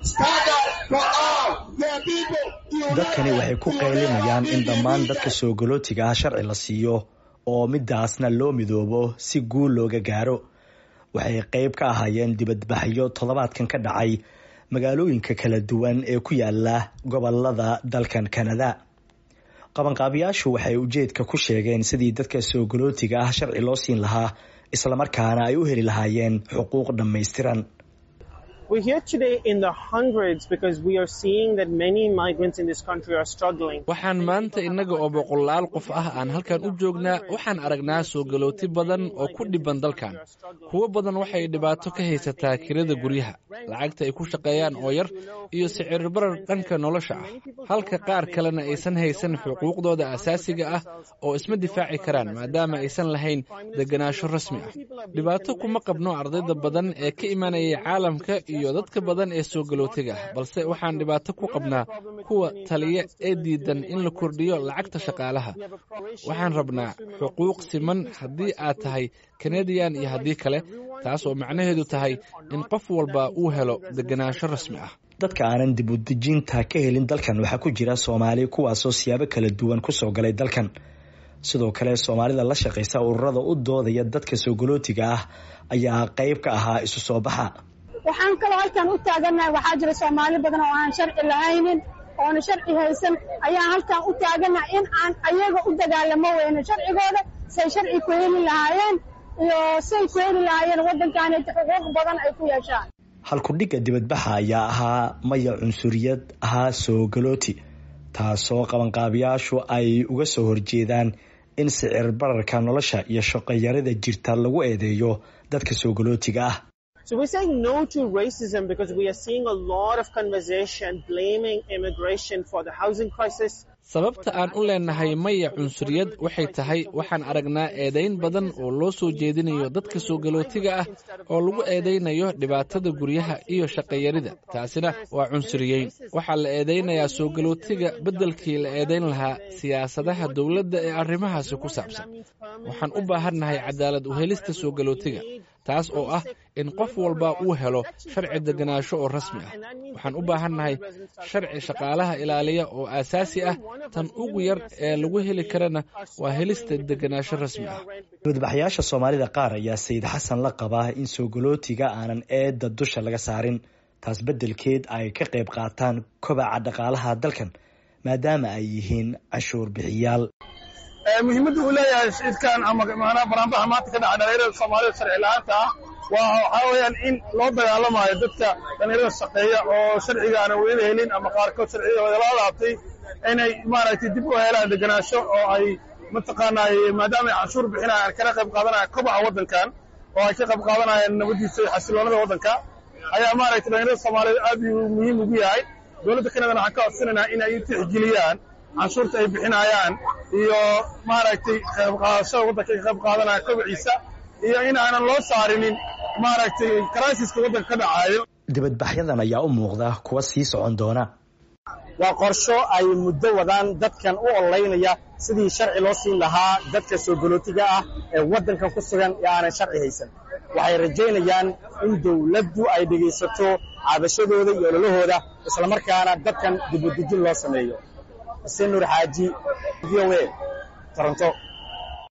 dadkani waxay ku qaylinayaan in dhammaan dadka soogolootiga ah sharci la siiyo oo midaasna loo midoobo si guul looga gaaro waxay qayb ka ahaayeen dibadbaxyo toddobaadkan ka dhacay magaalooyinka kala duwan ee ku yaala gobolada dalkan kanada qabanqaabiyaashu waxay ujeedka ku sheegeen sidii dadka soogolootiga ah sharci loo siin lahaa islamarkaana ay u heli lahaayeen xuquuq dhammaystiran waxaan maanta innaga oo boqolaal qof ah aan halkan u joognaa waxaan aragnaa soogalooti badan oo ku dhiban dalkan kuwo badan waxay dhibaato ka haysataa kirada guryaha lacagta ay ku shaqeeyaan oo yar iyo sicirbarar dhanka nolosha ah halka qaar kalena aysan haysan xuquuqdooda asaasiga ah oo isma difaaci karaan maadaama aysan lahayn deganaansho rasmi ah dhibaato kuma qabno ardayda badan ee ka imanayay caalamka iyo dadka badan ee soogolootiga ah balse waxaan dhibaato ku qabnaa kuwa taliya ee diidan in la kordhiyo lacagta shaqaalaha waxaan rabnaa xuquuq siman haddii aad tahay kanadiyan iyo haddii kale taas oo macnaheedu tahay in qof walba uu helo deganaansho rasmi ah dadka aanan dib u dejinta ka helin dalkan waxaa ku jira soomaali kuwaasoo siyaabo kala duwan kusoo galay dalkan sidoo kale soomaalida la shaqaysa ururada u doodaya dadka soogolootiga ah ayaa qayb ka ahaa isu soo baxa waxaan kaloo halkan u taagannahay waxaa jira soomaali badan oo aan sharci lahaynin oona sharci haysan ayaan halkan u taagannahay in aan ayaga u dagaalamo weyno sharcigooda say sharci ku heli lahaayeen iyo say ku heli lahaayeen waddankaaneta xuquuq badan ay ku yeeshaan halkudhigga dibadbaxa ayaa ahaa maya cunsuriyad ahaa soogalooti taasoo qabanqaabiyaashu ay uga soo horjeedaan in sicir bararka nolosha iyo shaqoyarida jirta lagu eedeeyo dadka soogolootiga ah So we're saying no to racism because we are seeing a lot of conversation blaming immigration for the housing crisis. sababta aan u leenahay maya cunsuriyad waxay tahay waxaan aragnaa eedayn badan oo loo soo jeedinayo dadka soogolootiga ah oo lagu eedaynayo dhibaatada guryaha iyo shaqayarida taasina waa cunsuriyeyn waxaa la eedaynayaa soogolootiga beddelkii la eedayn lahaa siyaasadaha dowladda ee arrimahaasi ku saabsan waxaan u baahannahay cadaalad u helista soogolootiga taas oo ah in qof walba uu helo sharci deganaansho oo rasmi ah waxaan u baahannahay sharci shaqaalaha ilaaliya oo aasaasi ah tan ugu yar ee lagu heli karana waa helista deganaansho rasmi ah dibadbaxyaasha soomaalida qaar ayaa sayid xasan la qabaa in soogolootiga aanan eedda dusha laga saarin taas beddelkeed ay ka qayb qaataan kobaca dhaqaalaha dalkan maadaama ay yihiin canshuur bixiyaal muhiimadda uu leeyahay shidkan ama maanaa banaanbaxa maanta ka dhaca dhalinyarada soomaalida sharci la-aanta ah waa waxaa weeyaan in loo dagaalamayo dadka dhalinyarada shaqeeya oo sharciga aanan weli helin ama qaarkood sharciyada la laabtay inay maaragtay dib u helaan deganaansho oo ay mataqaanay maadaama ay canshuur bixinayaan kana qayb qaadanayaan kobaca waddankan oo ay ka qayb qaadanayaan nabadiisa iyo xasiloonada waddanka ayaa maaragtay dhalinyarada soomaaliyed aad uu muhiim ugu yahay dowladda kanadana waxaan ka codsanaynaa in ay tixgeliyaan canshuurta ay bixinayaan iyo maaragtay qayb qaadashada waddanka ka qayb qaadanaya kobaciisa iyo in aanan loo saarinin maaragtay karaasiska waddanka ka dhacayo dibadbaxyadan ayaa u muuqda kuwa sii socon doona waa qorsho ay muddo wadaan dadkan u ololeynaya sidii sharci loo siin lahaa dadka soogolootiga ah ee waddankan ku sugan ee aanan sharci haysan waxay rajaynayaan in dawladdu ay dhegaysato caabashadooda iyo ololahooda islamarkaana dadkan dibudejin loo sameeyo xuseen nuur xaaji v o a toronto